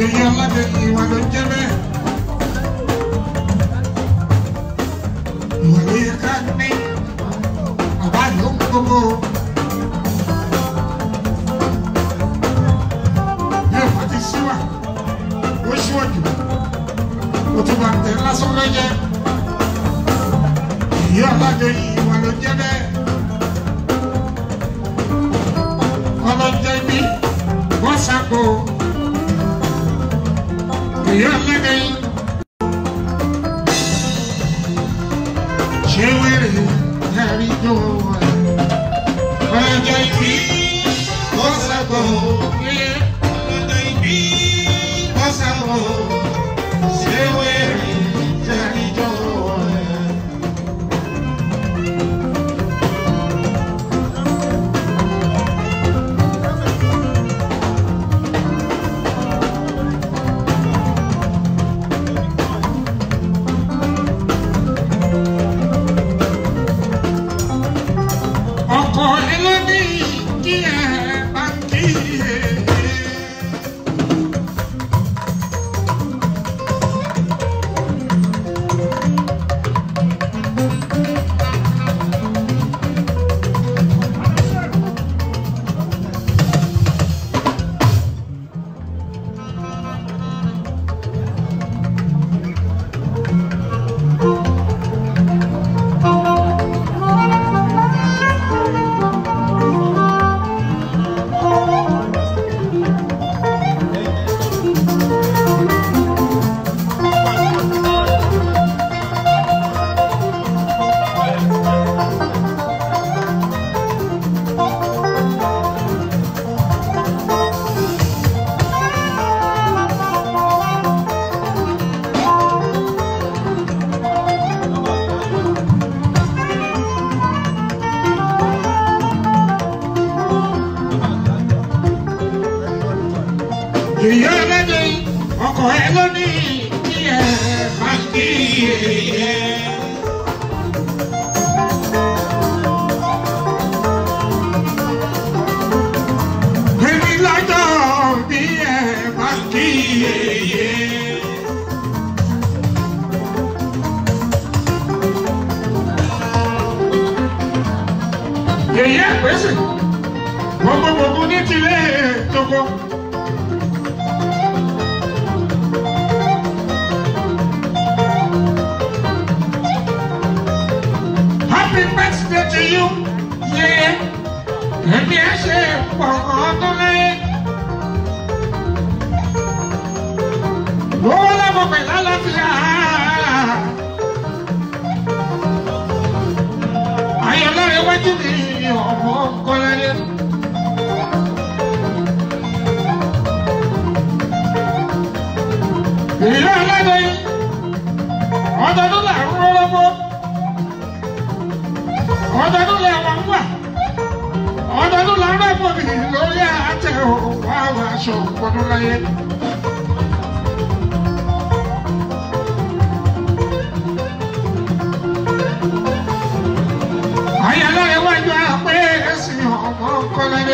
Yèyé ọlọ́dẹ ìwà ló ń jẹ́ bẹ́ẹ̀. Ìwà ló yẹ ká ní. Bàbá ló ń gbogbo. Bí ọ̀pá ti síwà, ó ṣíwájú. Ó tún bá tẹ̀ lásán lọ́jẹ́. Yèyé ọlọ́dẹ ìwà ló ń jẹ́ bẹ́ẹ̀. Ọlọ́jẹ́ bí wọ́n ṣàkó. Yèyé ọlọ́dẹ yìí. ṣé wèrè ẹ̀rí tó wà. ọjọ́ ìbí ó sàbọ̀ ọjọ́ ìbí ó sàbọ̀ ṣé wèrè ẹ̀rí tó wà. ọkọ̀ ẹlẹ́ni kí ẹ bá kí ẹ. Èyí ẹlẹ́dẹ̀ ọkọ̀ ẹ lónìí kí ẹ bá kí ẹ. Èmi lọ́jọ́ bí ẹ bá kí ẹ. Èyí ẹ̀pẹ́sẹ̀ gbogbo gbogbo ní tilẹ̀ tókò. Happy birthday to you, yeah. Ẹ̀mí ẹ̀ ṣe pọ̀ ọdún lẹ́yìn. Lówó lọ́mọ pẹ̀lú àlàáfíà. Ayọ̀lọ́rẹ̀ wájú mi ọmọ kọ́lẹ́lẹ́. Ìyá ọlọ́dọ̀ yìí, ọdọọdún là ń rọ́rọ́gbó ọdọọdún lè wà ń wà ọdọọdún là ń rẹ́pọ̀ mi lórí àtẹ òwò àwọn aṣọ òpónú láyé. àyàlọ́ iwájú àpé ẹ̀sìn ọmọ kọ́lẹ́dé.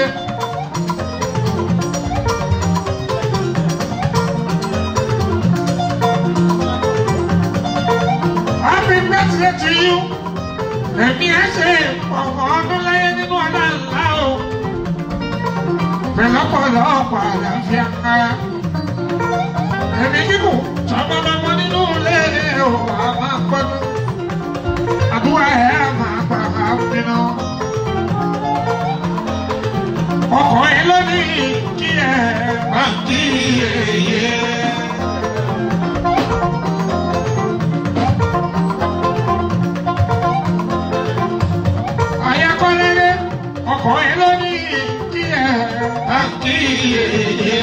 Happy birthday to you èmi á ṣe ọ̀pọ̀ ọdún láyé nínú ọ̀la ńlá o pẹ̀lú ọ̀pọ̀lọpọ̀ àlàáfíà kára èmi kíkù tọmọmọmọ nínú ilé o a máa gbọdún àdúrà ẹ̀ á máa gbà máa bínú ọkọ̀ ẹ lónìí kí ẹ má kí èyẹ. Ayakọ́lẹ́lẹ́ ọkọ̀ ẹ lónìí kí ẹ má kí èyẹ.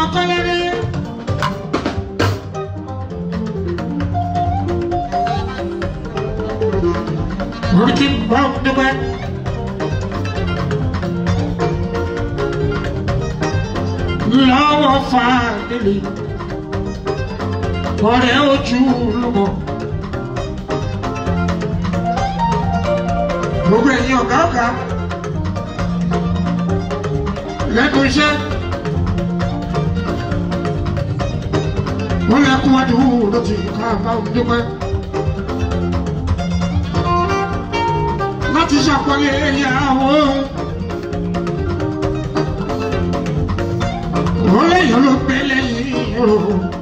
kọ́lẹ́rẹ́. Orí bá ń dúpẹ́. Lọ́wọ́ fa délé. Ọ̀rẹ́ ojú lọ́mọ. Gbogbo ẹ̀yin ọ̀gá ọ̀gá. Lẹ́nu iṣẹ́. Wọ́n lè kú wájú lọ́tì ká bá ń dúpẹ́. láti ṣàpọ̀lẹ̀ ìyàwó. Wọ́n lẹ́yìn ló pé lẹ́yìn o.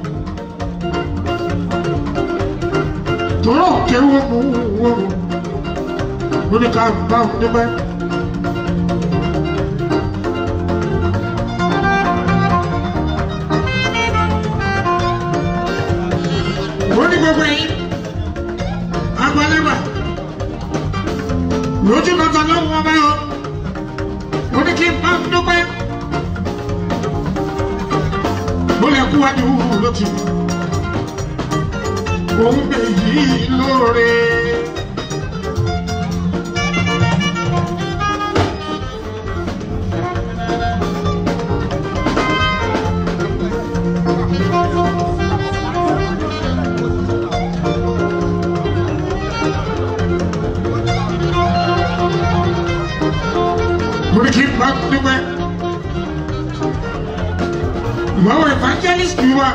Tọ́rọ̀ kéwọ́ mú wọ́n. Ó ní ká bá wọn dúpẹ́. Wọ́n ní gbogbo yìí. Agbálẹ́gbà lójú bàtà lọ́wọ́ ọba yọ ó ní kí n bá ń dúpẹ́ mo lè kú wájú lójú òun bè yí lóore. mo ní kí n bá ń dúpẹ́ lọ́wọ́ evangelist wa.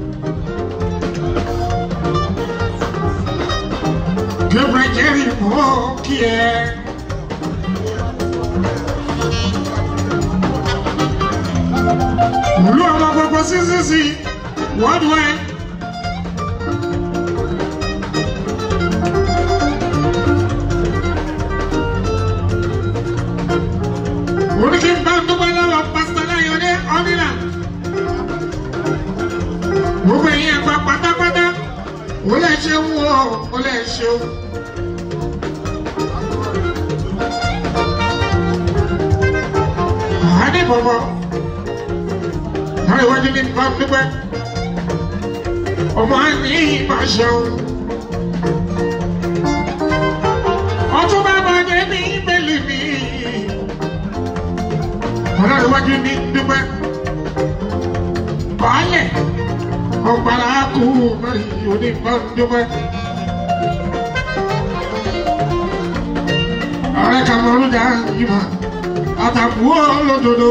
Gabriel Jerry mọ́ kí ẹ. Olú ọmọ gbogbo sísísì worldwide. Oníkì ń bá ń dúpẹ́ lọ́wọ́ pásítọ̀ Láyọ̀dé Ọ́nìlà. Gbogbo ẹ̀yin ẹ̀gbà pátápátá, ó lè ṣeun o, ó lè ṣeun. Àádé bọ̀bọ̀, láì wájú ní bá ń dúpẹ́. Ọmọ àní máa ṣeun. Ọtún bá bàjẹ́ ní ìbẹ̀lì mi ọlọ́run ní dúpẹ́ baálẹ̀ ọgbàrá kú mẹ́rin onígbà dúpẹ́. ààrẹ kàmọ́rúdà ìmọ̀ àtàkùn olódodo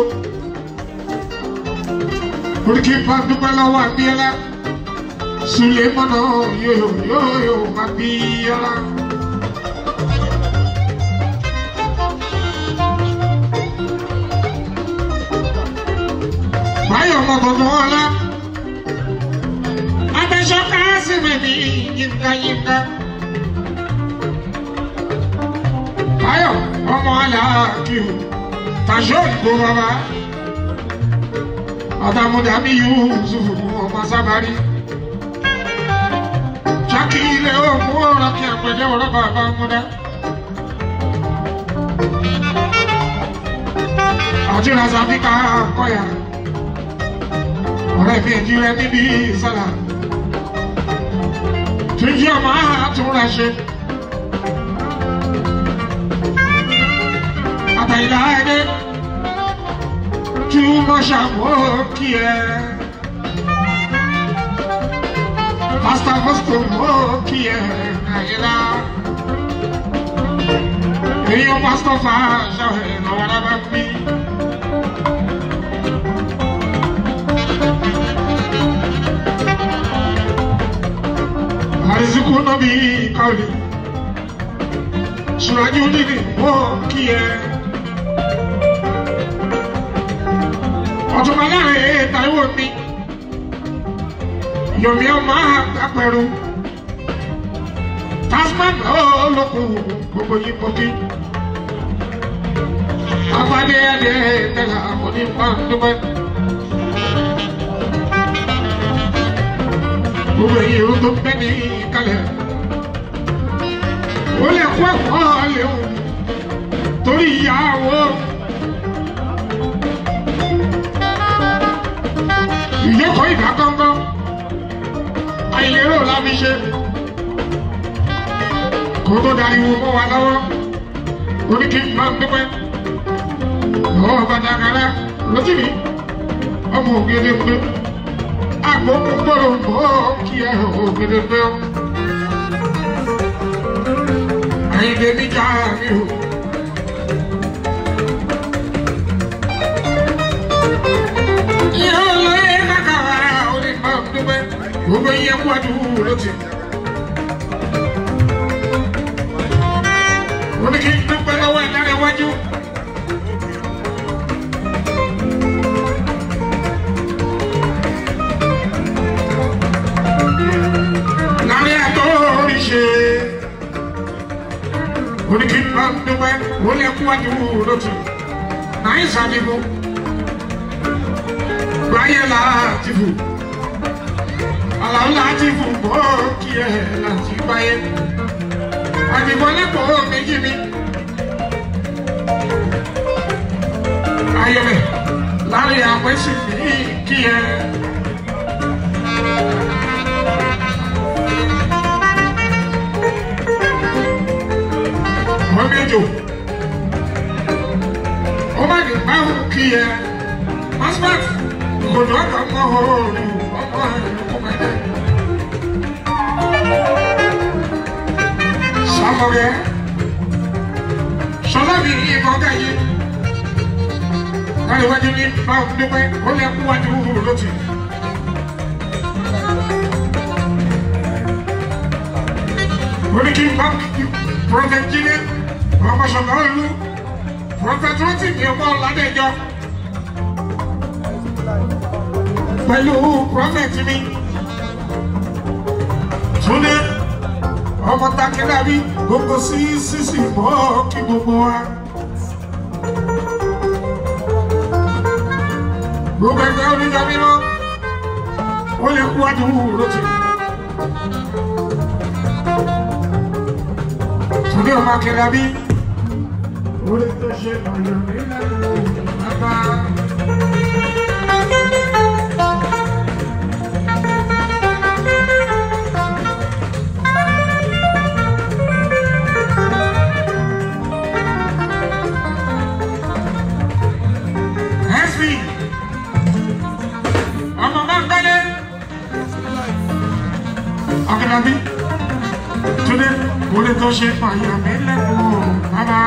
oríkì bá dúpẹ́ lọ́wọ́ àbíọ́lá Sulemana yóò yóò yóò àbíọ́lá. báyọ̀ ọmọ gbọ̀ngàn ọlá. Abẹ́sọ́ká sì mẹ́ni yínká yínká. Báyọ̀ ọmọ aláàkíw tàṣọ ìgbò bàbá. Àtàmúdàmí Yusuf ọmọ sábàrí. Jákì ilé òkú ọ̀rọ̀ kí àpẹjẹ ọ̀rọ̀ bàbá múdá. Àti Razafika kọ́yà ọ̀rẹ́ mi ẹ̀jí rẹ níbi ìsọ̀lá tó yí ọmọ àtúnra ṣe. àtàyìnlá ẹni tí wọ́n ṣàmó kí ẹ. pásítọ̀ mọ́sítọ̀ mọ́ kí ẹ àyìnlá. èyí ó pásítọ̀ fà ṣàwẹ̀ lọ́wọ́ lábẹ́ mi. àìsíkú náà bí káwé ṣùrájú nínú ìwọ kí ẹ. ọ̀túnba láàrin Táíwò ní yomi ọmọ àpẹrù tasman olókùn gbogbo yìí pọkí. abadé adé tẹ̀lé àwọn onípa dúpẹ́. gbogbo èyí ló tó bẹ́ ní kalẹ̀. ó lè kó ẹ̀kọ́ léwu torí ìyàwó. ìjókòó ìdá gángan àìlérò la fi ṣe kó tó dariwo mọ́ wa lọ́wọ́ oníkì máa ń dúpẹ́ lọ́wọ́ bàtàkàrà lójúmi ọmọ ògèdè pé agbókun gbọ́dọ̀ mọ́ kí ẹ ògèdè pé ó. àyìnbó mi já mi o. ìyá olóyè kàkàrà oní máa ń dúpẹ́ gbogbo iye kú àdúgbò ló ti. oníkì dúpẹ́ lọ́wọ́ ẹ̀ lára iwájú. láàrin àtọ́ oríṣi oníkì máa ń dúpẹ́ ó lè kú àdúgbò ló ti. náà ìsàlẹ̀ báyẹ̀ láti fò àlàó láti fò bọ́ kí ẹ láti báyẹ̀ àdìbò lẹ́kọ̀ọ́ méjì mi ayọ̀lẹ̀ láàrin àpẹ́sì ní kí ẹ. wọ́n méjò ó má ní báwọn kí ẹ. Asmat, kòtò àgbà mọ́ òòrùn ọmọ ìlú kọ́mẹ́dẹ́. Sàmọ̀rẹ́, sọlá mi ní ìmọ̀ gáyé. Káríwájú ní báwọn dúpẹ́, ó lè kú wájú lótì. Orí kí n bá Prọfẹ̀t Jídé, ọmọ ṣọ̀gbọ́n ìlú, Prọfẹ̀t Rọ́tì ní ọmọ Ọ̀làdẹ́jọ́ pẹ̀lú prophet mi. Túndé ọmọ Takẹ́lábí gbogbo sí sísì mọ́ kí gbogbo wa. Gbogbo ẹgbẹ́ oníjà mímọ́, ó lè kú àdúgbò lótì. Túndé ọmọ Takẹ́lábí, ó lè tó ṣe ọ̀yọ́ nílẹ̀ bàbá. Ẹ̀sìn ọmọ máa ń gbálé. Akínábí Túndé kò lè tó ṣe fàyà mí lẹ́kọ̀ọ́ bàbá.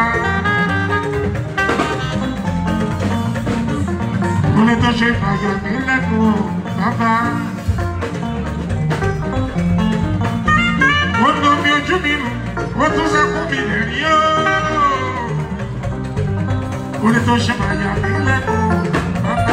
Kò lè tó ṣe fàyà mí lẹ́kọ̀ọ́ bàbá. Ó nà mí ojú mi nù, ó tún sẹ́kù mi lè rí ó. Kò lè tó ṣe fàyà mí lẹ́kọ̀ọ́ bàbá.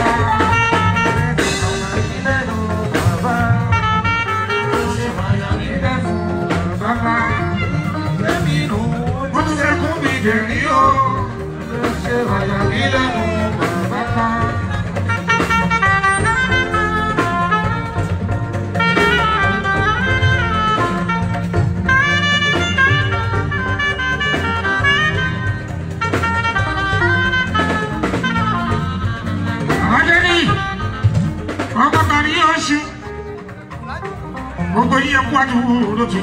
Gbogbo yíyẹ kú àdúgbò lójú.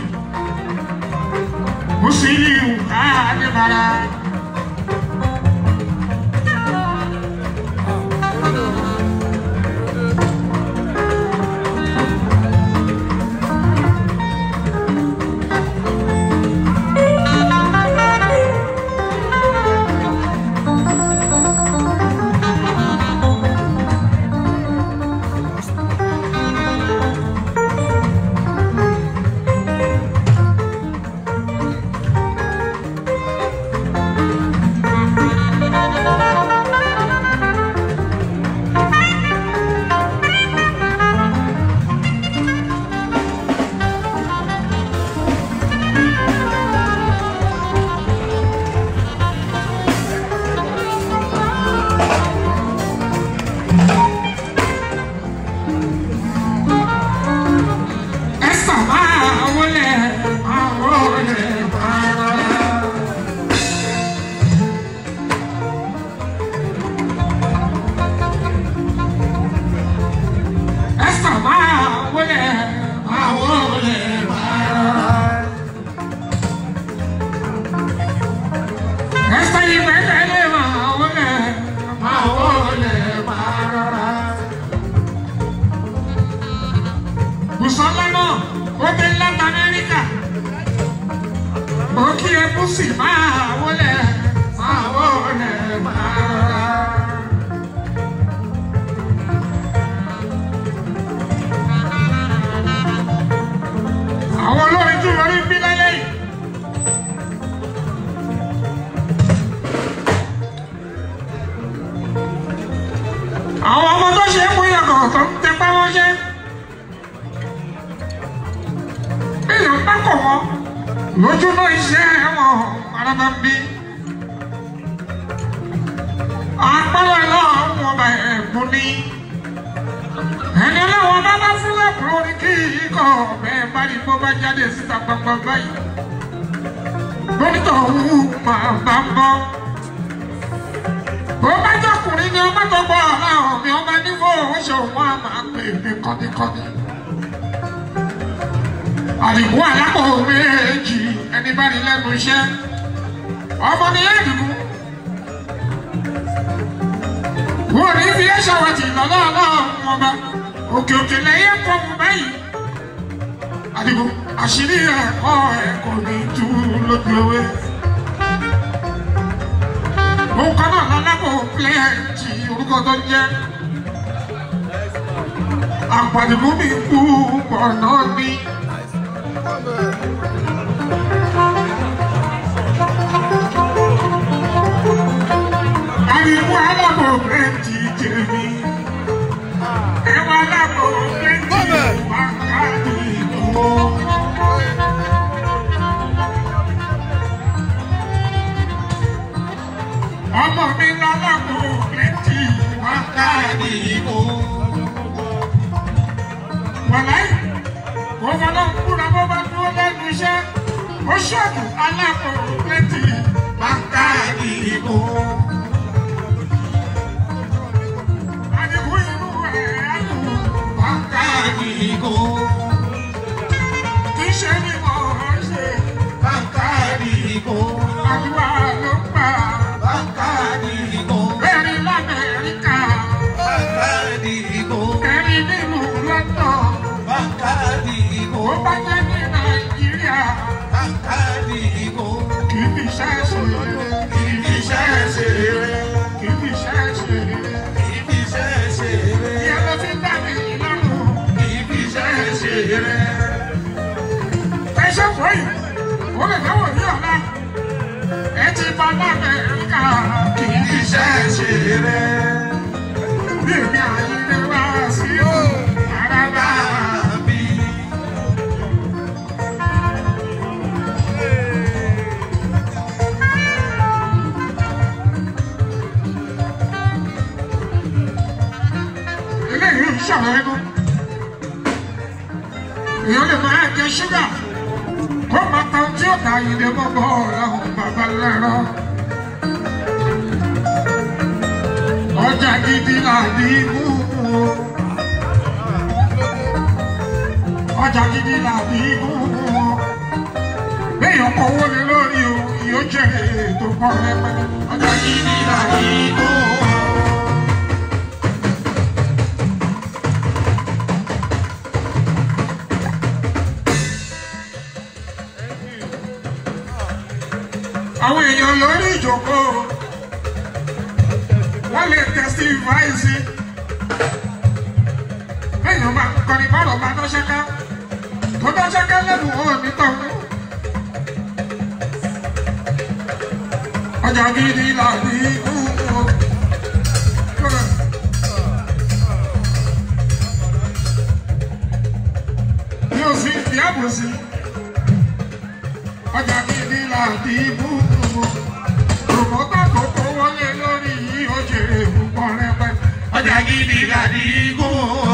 Musiliu Adébára. Bùsọ́lá náà ó dé láti Amẹ́ríkà. Mo kí ẹ kú sí máa wọlé máa wọlé máa rọra. Àwọn olórin tún lórí bí lálẹ́ yìí. Àwọn ọmọ tó ṣe é mú yàgò tó ń tẹpá mọ́ṣẹ́. Èèyàn bá kọ̀ wọ́n lójú náà iṣẹ́ wọn araba ń bí. Àpárá lọ́wọ́ ọba ẹ̀gbọ́n ní. Ẹni ọlọ́wọ́ bá bá fún lẹ́kùnrin ní kí ikọ̀ bẹ́ẹ̀ bá ní bó bá jáde síta gbangba báyìí. Dókítà òun máa bá ń bọ́. Bó bá jọkùnrin ni ọmọ tó gbọ́ ọ̀làwọ̀ mi ọba nífò oṣù wọn a máa pè ní kọ́níkọ́ní. Àdìgún àlápò méjì ẹni bá ní lẹ́nu iṣẹ́. Ọmọ ni Àdìgún. Wọ́n ní fi ẹ́ ṣàwọ̀tì lọ́lọ́ ọlọ́run ọba. Òkè òkè lẹ́yẹ kọ́ mu báyìí. Àdìgún àṣírí ẹ̀kọ́ ẹ̀ kò ní tú lójú ewé. Òun kan náà lálábò pílẹ̀ẹ̀tì orúkọ tó ń jẹ́. Àpàdìgún mi kú pọ̀ náà ní. Àdìgún alábò pílẹ̀ẹ̀tì jẹ̀mí. Ẹ̀wọ̀n alábò pílẹ̀ẹ̀tì wákàtí ìdúró. Ọmọ mi lálábò pílẹ̀ẹ̀tì wákàtí ìdúró. Wàláì, kò fọlọ́ kúra bó bá dúró lẹ́nu iṣẹ́. Ó ṣọ́ọ̀bù alábò pílẹ̀ẹ̀tì wákàtí ìdúró. Àdìgún inú ẹ̀ á dùn wákàtí ìdúró. Kì í ṣe ni mo ń ṣe wákàtí ìdúró. Àdúrà ló ń gbà. Bẹ́ẹ̀ni l'Amẹ́ríkà, bẹ́ẹ̀ni nínú London, ó bá jẹ́ ní Nàìjíríà, kì í fi iṣẹ́ ṣe eré, kì í fi iṣẹ́ ṣe eré, kì í fi iṣẹ́ ṣe eré. Ìyẹn ló fi dá mi lọ́rùn, kì í fi iṣẹ́ ṣe eré. Ẹ ṣe fọ́ yìí, ó lè dáwọ̀ ní ọ̀la. Ẹ ti bá l'Amẹ́ríkà, kì í fi iṣẹ́ ṣe eré. Bí èmi àyè wá sí àràbà bí. eléyìí ń ṣàwọn ẹnu èèyàn lè máa jẹ ṣúgà kó máa ta ohun tí ó ta ìdè gbogbo ọ̀làhùn bàbá lẹ́rọ. ọjà gidi làdí mú o ọjà gidi làdí mú o béèyàn kọ owó lé lórí o yóò jèrè tó pọ̀ rẹpẹtẹ ọjà gidi làdí mú o. àwọn èèyàn lórí ìjókòó wọ́n lè testify sí èèyàn máa kọrin bọ́ọ̀lù máa dán ṣáká tó dán ṣáká lẹ́nu wọn nítọ̀hún. ọjà gidi làbí ikú o. mi ò sí ìdí àbòsí ọjà gidi làbí ikú o. Òmùgbà tó kó wọlé lórí yìí ó jèrè púpọ̀ rẹpẹtẹ. ọjà gidi làdí kó.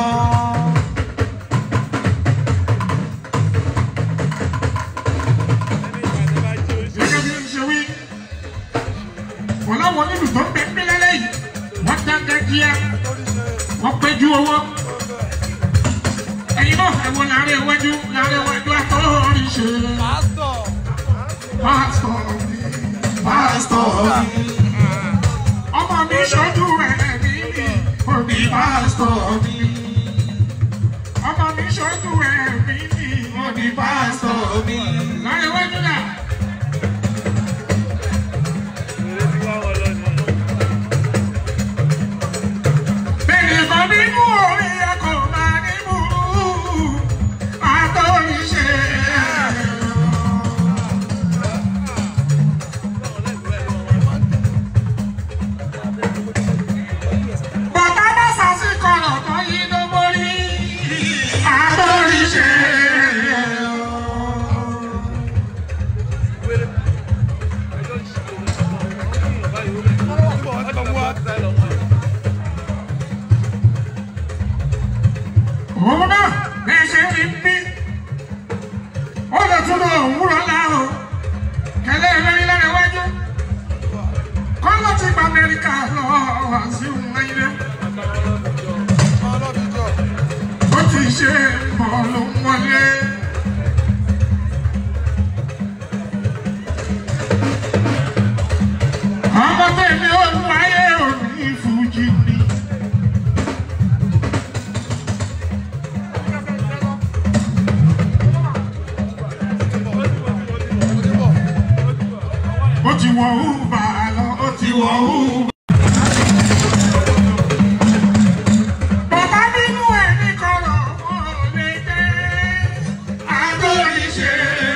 Gẹ́gẹ́ bí n ṣe wí, kò láwọn onílù tó ń bẹ pínlẹ̀ lẹ́yìn, wọ́n dáńgá díẹ̀, wọ́n péjú owó. Ẹyin náà ẹ̀wọ̀n láàrin iwájú láàrin iwájú àtọ́rin ṣe. Pásítọ̀ mi, pásítọ̀ mi ọmọ mi ṣojú ẹ̀ ní òbí pásítọ̀ mi. Ọmọ mi ṣojú tọ́jú ẹ̀mí mi. Mo ní pásítọ̀ mi. Láyé wájú náà. Bẹ́ẹ̀ni kan nínú orí ẹ̀kọ́ máa ní burú. Àtọ́ríṣe. Bàtà bá sàṣìkọ̀ lọ́tọ́ yìí ló borí. Àtọ́ríṣe. òun náà bẹ́ẹ̀ ṣe rí bí ó lè tún lọ òwúrọ̀ láàrọ̀ kẹlẹ́ ìlérí lára iwájú kọ́ ló ti gba amẹ́ríkà lọ wá sí ilé ó ti ṣe mọ̀ ló ń wọlé. ọmọ tèmi ò ń láyé òní fújì ni. ó ti wọ húbà lọ ó ti wọ húbà. bàbá nínú ẹ̀ ní kọ̀rọ̀ wọn ò lè dé àtòríṣe.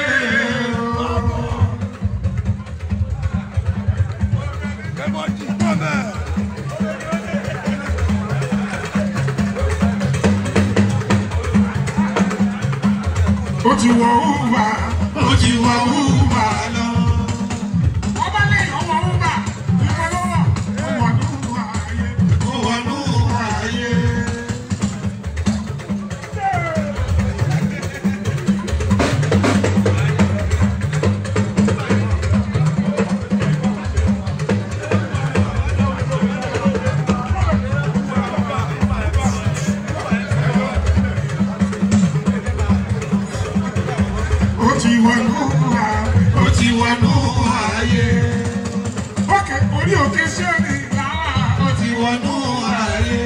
ó ti wọ húbà ó ti wọ húbà lọ. ọba lè ọmọ húbà ìkọlọ́wọ́ ó wà nínú ààyè ó wà nínú ààyè. ó ti wọnú wa ó ti wọnú ayé. ókè orí òkè sí òní làwà ó ti wọnú ayé.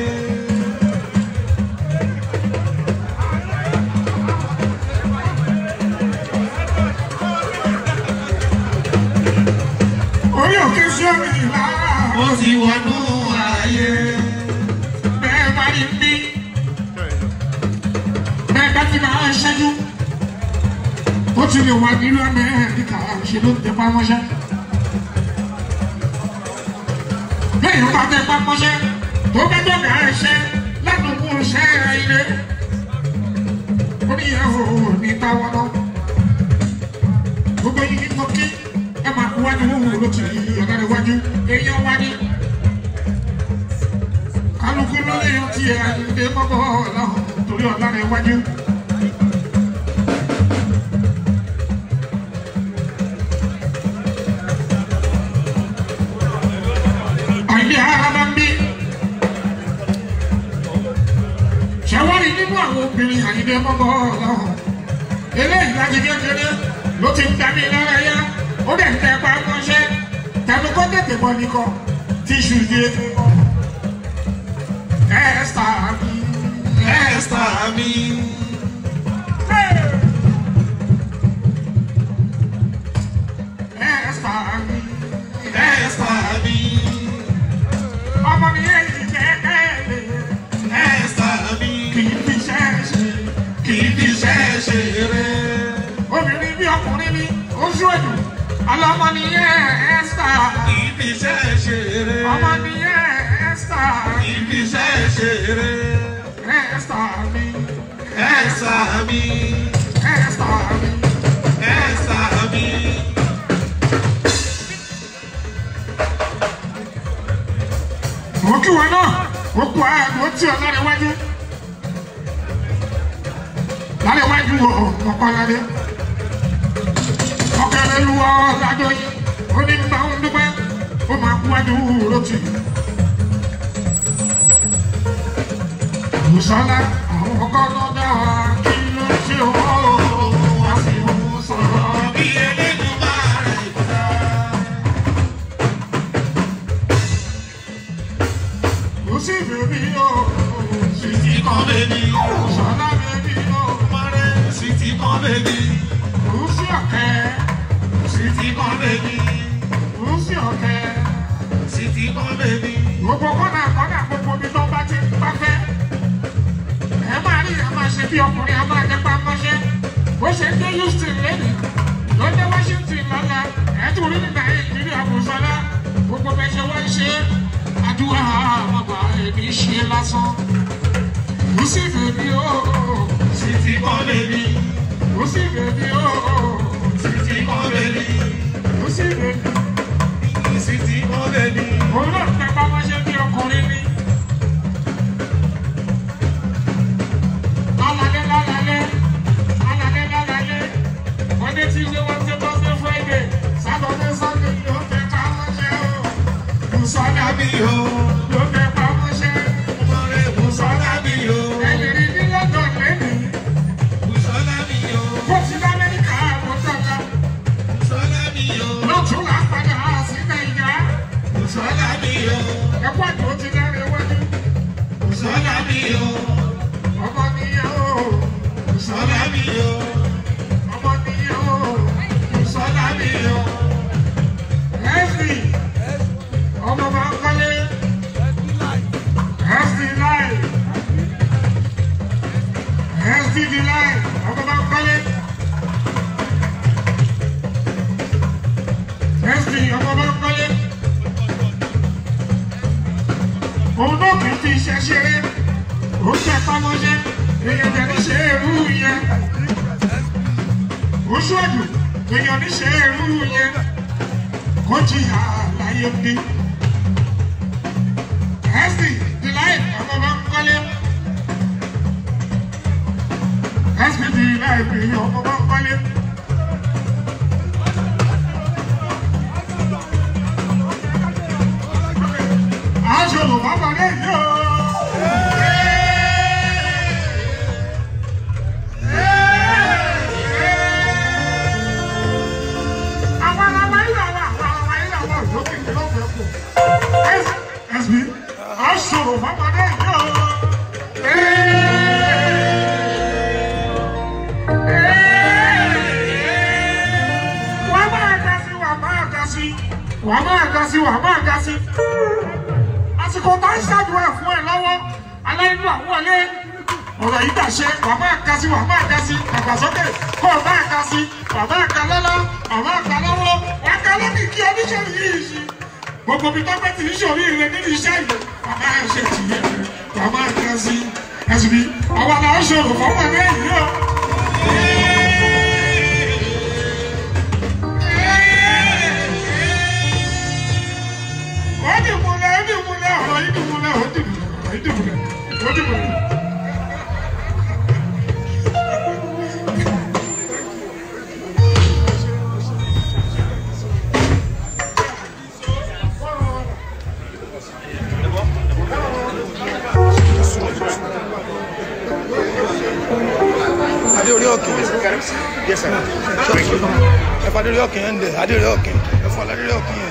orí òkè sí òní làwà ó ti wọnú ayé. bẹ́ẹ̀ bá rí bí bẹ́ẹ̀ bá ti máa ń ṣẹ́jú ó ti lè wà nílùú amẹ́ríkà ṣe ló ń tẹpá mọ́ṣẹ́. bẹ́ẹ̀ ló bá tẹpá mọ́ṣẹ́ tó bá dọ̀gà ẹṣẹ́ ládùúgbò ṣẹ́ ilé. ó ní ìyá o ní táwọn lọ. gbogbo yìí mo kí ẹ máa kú wájú wúwo ló ti ọ̀gá rẹ̀ wájú èèyàn wájú. kálukú ló lè yan tiẹ̀ àyíǹde mọ́bọ̀ ọ̀làhùn torí ọ̀gá rẹ̀ wájú. àìní ara ń bí. ṣàwárí nínú àwọn obìnrin àyíní mọ́mọ́ ọlọ́run. eléyìí láti kékeré ló ti ń dání lára yá ó dẹ̀ ń tẹ pa mọ́ṣẹ́ tẹnu kó tètè bọ́ nìkan tíṣù yé. ẹ̀ẹ́sà mi Ẹ́sítà mi. ẹ̀ẹ́sà mi Ẹ́sítà mi. ọmọ mi yé ìgbẹ́kẹ̀lé Ẹ́sítà mi. kì í fi ṣẹ́ẹ̀ṣì. Kì í fi iṣẹ́ ṣeré. obìnrin bí ọkùnrin ní oṣù èdè ọlọmọ nìyẹn ẹsítà Kì í fi iṣẹ́ ṣeré. ọmọ nìyẹn ẹsítà Kì í fi iṣẹ́ ṣeré. ẹsítà mi Ẹ́sítà mi. ẹsítà mi Ẹ́sítà mi. mo kí wọn náà ó kú ààbò tí ọ lára iwájú lára iwájú ọkọládé ọkẹlẹ lu ọ ládọ yìí ó ní bá ń dúpẹ́ ó máa kú wájú lótì. Musala, àwọn ọkọ náà dá wa kí ló ṣe wọ́n wá sí wọn sọ̀rọ̀. Bí eléyìí máa rẹ̀ kúta. Kò sí bèbí o, Títí kan bèbí. Musala bèbí o. bí ọkùnrin a máa jẹpa mọ́ṣẹ́ bó ṣe ń dé Houston lẹ́nu ló dé Washington lọ́la ẹ̀ẹ́dùn orí nígbà Nàìjíríà kò sọ́lá gbogbo bẹ́ẹ̀ ṣe wọ́n ṣe àdúrà àmọ́gbà ẹ̀mí ṣe lásán kò sí bèbí o Sweetie kan bèbí, kò sí bèbí o sweetie kan bèbí, kò sí bèbí. sweetie kan bèbí. òun náà fẹ́ bá wọ́n ṣe bí ọkùnrin ní. Lálálẹ́ lálálẹ́ lálálẹ́ lálálẹ́ Monday Tuesday Wednesday Thursday Friday Saturday Sunday ló fẹ́ bá wọ́n ṣe o. Bùsọ̀lá Sọ́dá mi o, ló fẹ́ bá wọ́n ṣe. ọmọrẹ́ Bùsọ́lá mi o, Ẹ̀yìn ní London lẹ́nu. Bùsọ́lá mi o, Bó ti dá Amẹ́ríkà àwọn tọ́ka. Bùsọ́lá mi o, Lọ́tún là ń padà sí Nàìjíríà. Bùsọ́lá mi o, Ẹ̀kọ́ àti ó ti dáre wájú. Bùsọ́lá mi o, Ọmọ nìyẹn o. Bùsọ́lá mi o, Ọmọ nìyẹn o. Bùsọ́lá mi o. Ẹ̀sì ọmọ bá ń kọ́lé ẹ̀sì láì ẹ̀sì di láì ọmọ bá ń kọ́lé ẹ̀sì ọmọ bá ń kọ́lé òun náà kì í fi iṣẹ́ ṣeré ó tẹ pamọ́ṣẹ́ èèyàn tẹ̀ ní ṣe èrú yẹn ó ṣọ́ọ̀dù èèyàn ní ṣe èrú yẹn kó jìyà láyé bí. Ẹ̀sìn di láì ọmọ bá ń kọ́lé. Ẹ̀sìn di láì bí ọmọ bá ń kọ́lé. Aṣọ ló bá bọ̀ lẹ́yìn o. Àwọn ọmọ ilé àwọn àwọn ọmọ ilé àwọn òjòkè ní lọ́fẹ̀ẹ́ kù. Ẹ̀sìn aṣọ ló bá bọ̀ lẹ́yìn o. Wà á máa ga sí, wà á máa ga sí, wà á máa ga sí, wà á máa ga sí. Àsìkò tó ń ṣàdúrà fún ẹ lọ́wọ́, aláìní àwọn wọlé. Ọ̀rọ̀ yìí dàṣe, wà á máa ga sí, wà á máa ga sí, àgbàsókè, kó o máa ga sí, wà á máa ga lọ́lọ́, wà á máa ga lọ́wọ́, wà á ga lókè kí oníṣòwò yìí ṣe. Gbogbo mi tọ́pẹ́ tí ìṣòro ire nínú iṣẹ́ ìlú, wà á máa ṣe tìyẹ̀, wà á máa ga sí. Ẹ̀sìn bí, àwọn àlọ́ ṣòro fọwọ́ ní ẹ̀yìn o. Ó dì múlẹ̀, ó dì múlẹ̀, ọ̀rọ̀ yìí dì múlẹ̀, ó dì múlẹ̀, ọ̀rọ̀ yìí dì múlẹ̀, ó dì múlẹ̀. adé orí òkè yes sir ẹ fà adé orí òkè yẹn ń dẹ adé orí òkè ẹ fà adé orí òkè yẹn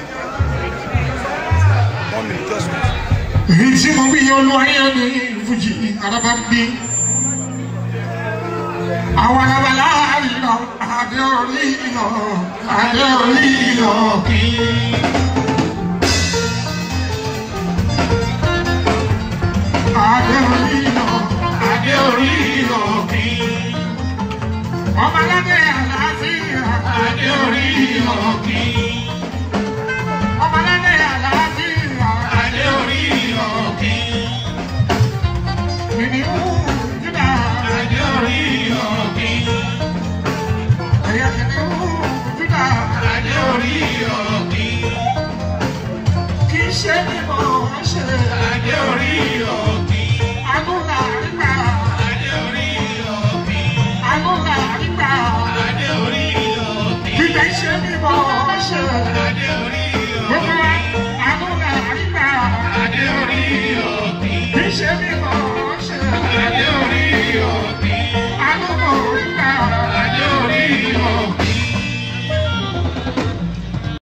one minute just wait. èyí tí mo wí olú ayé ni ìfújì araba ń bí àwọn alábàlá ìlọ adé orí ìlọ adé orí ìlọ kí. adé orí ìlọ adé orí ìlọ kí. ọmọ aládé àlàáfíà adé orí ìlọ kí. ọmọ aládé àlàáfíà adé orí ìlọ kí. kìnìún júdà adé orí ìlọ kí. ẹ̀yà kìnìún júdà adé orí ìlọ kí. kì í ṣe mímọ́ ṣe adé orí ìlọ kí. agúnlá àrígbà adé orí ìlọ kí. agúnlá àrígbà adé orí ìlọ kí. kì í ṣe mímọ́ ṣe adé orí ìlọ kí. gbogbo wa agúnlá àrígbà adé orí ìlọ kí. kì í ṣe mímọ́